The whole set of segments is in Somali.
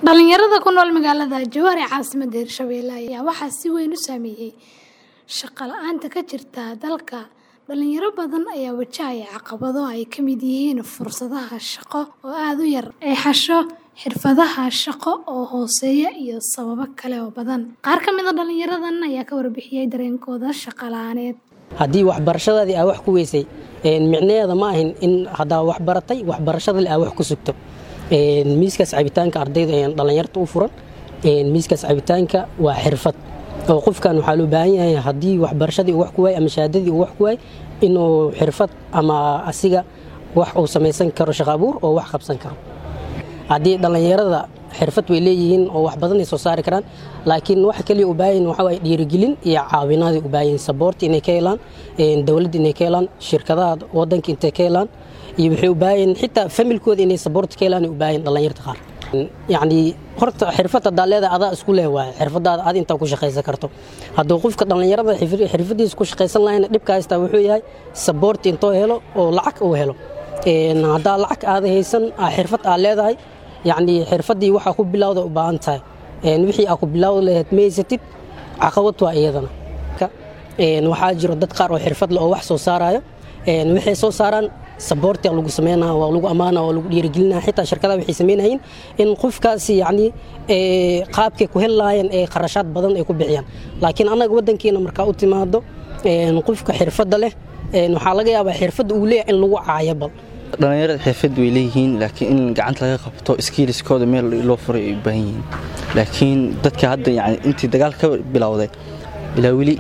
Dhalinyarada ku nool magaalada Jowhar ee caasimadda Hirshabelle ayaa waxaa si weyn u saameeyay shaqo la'aanta ka jirta dalka. Dhalinyaro badan ayaa wajahaya caqabado ay ka mid yihiin fursadaha shaqo oo aad u yar, eexasho xirfadaha shaqo oo hooseeya iyo sababo kale oo badan. Qaar ka mid ah dhalinyaradan ayaa ka warbixiyay dareenkooda shaqo la'aaneed. haddii waxbarashadaadii aa wax ku weysay micnaheeda ma ahin in haddaa wax baratay waxbarashadale aa wax ku sugto miiskaas cabitaanka ardayda ayaan dhallinyarta u furan miiskaas cabitaanka waa xirfad oo qofkan waxaa loo baahan yahay haddii waxbarashadii uu wax ku waay ama shahaadadii uu wax ku waay inuu xirfad ama asiga wax uu samaysan karo shaqo abuur oo wax qabsan karo haddii dhallinyarada xirfad way leeyihiin oo wax badan ay soo saari karaan laakiin waxa kaliya u baahan waxa waaye dhiirigelin iyo caawinaad u baahan support inay ka helaan dowladda inay ka helaan shirkadaha wadanka intay ka helaan iyo waxay u baahan xitaa familkooda inay support ka helaan u baahan dhallinyarta qaar yacni horta xirfad haddaa leedahay adaa isku leh waaye xirfadaada aad intaa ku shaqaysan karto hadduu qofka dhallinyarada xirfadiisa ku shaqaysan lahayna dhibka haystaa wuxuu yahay support intoo helo oo lacag uu helo haddaa lacag aada haysan xirfad aa leedahay yacni xirfaddii waxaa ku bilowda u baahan tahay wixii aa ku bilowda lahayd ma haysatid caqabad waa iyadana waxaa jiro dad qaar oo xirfad leh oo wax soo saarayo waxay soo saaraan saboortia lagu sameynaa waa lagu ammaana waa lagu dhiirigelinaa xitaa shirkadaha waxay sameynayeen in qofkaasi yacni qaabkay ku heli lahaayeen ee kharashaad badan ay ku bixiyaan laakiin annaga waddankeena markaa u timaado qofka xirfadda leh waxaa laga yaabaa xirfadda uu leeyahay in lagu caayo bal dhallinyarada xirfad way leeyihiin laakiin in gacanta laga qabto skiiliskooda meel loo furay ay u baahan yihiin laakiin dadka hadda yani intii dagaal ka bilowday ilaa weli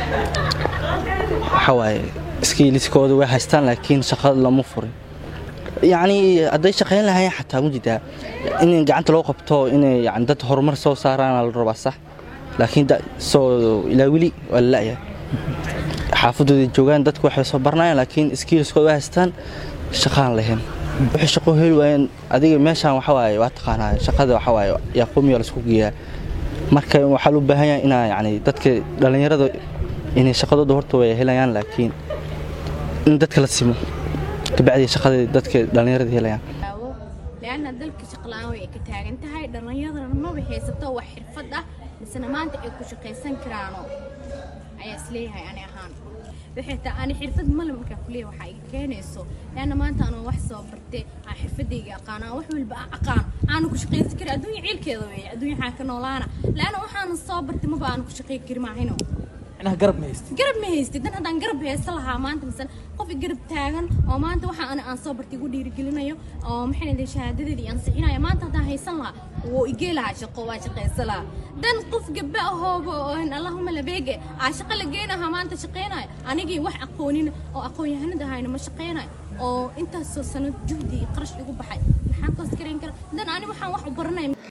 waxa waaye skiiliskooda way haystaan laakiin shaqada lama furin yacni hadday shaqayn lahaayeen xataa mujidaa in gacanta loo qabto inay yani dad horumar soo saaraan la rabaa sax laakiin soo ilaa weli waa la la'yahay xaafadooda joogaan dadku waxay soo baranayaan laakiin skiiliskooda way haystaan shaqaan lahayn waxay shaqo heli waayeen adiga meeshaan waxa waaye waa taqaanaa shaqada waxa waaye yaa qoomiya laisku geeyaa marka waxaa loo baahan yahay inaa yacni dadka dhallinyarada inay shaqadooda horta way helayaan laakiin in dadka la simo kabacdii shaqada dadka dhallinyarada helayaan leanna dalka shaqla'aan way ka taagan tahay dhallinyaradana maba haysato wax xirfad ah misena maanta ay ku shaqaysan karaano ayaa isleeyahay ani ahaan waxay taa ani xirfad male markaa kuleeya waxaa iga keenayso leanna maanta anoo wax soo bartay aan xirfadayga aqaan aan wax walba aan aqaan aanu ku shaqaysan karin adduunya ciilkeeda weeye adduunya waxaa ka noolaana leanna waxaana soo bartay maba aanu ku shaqayn kari maahino garab ma haystid garab ma haystid dan haddaan garab haysta lahaa maanta misal qof garab taagan oo maanta waxa ani aan soo bartay igu dhiirigelinayo oo maxay leedahay shahaadadeedii aan sixinayo maanta haddaan haysan lahaa wuu igee lahaa shaqo waa shaqaysan lahaa dan qof gabba ahooba allahuma labeege aa shaqo la geynahaa maanta shaqaynayo anigii wax aqoonin oo aqoon-yahanada ahayna ma shaqaynayo oo intaasoo sano juhdi iyo qarash igu baxay maxaan koos garayn kara dan ani waxaan wax u baranaya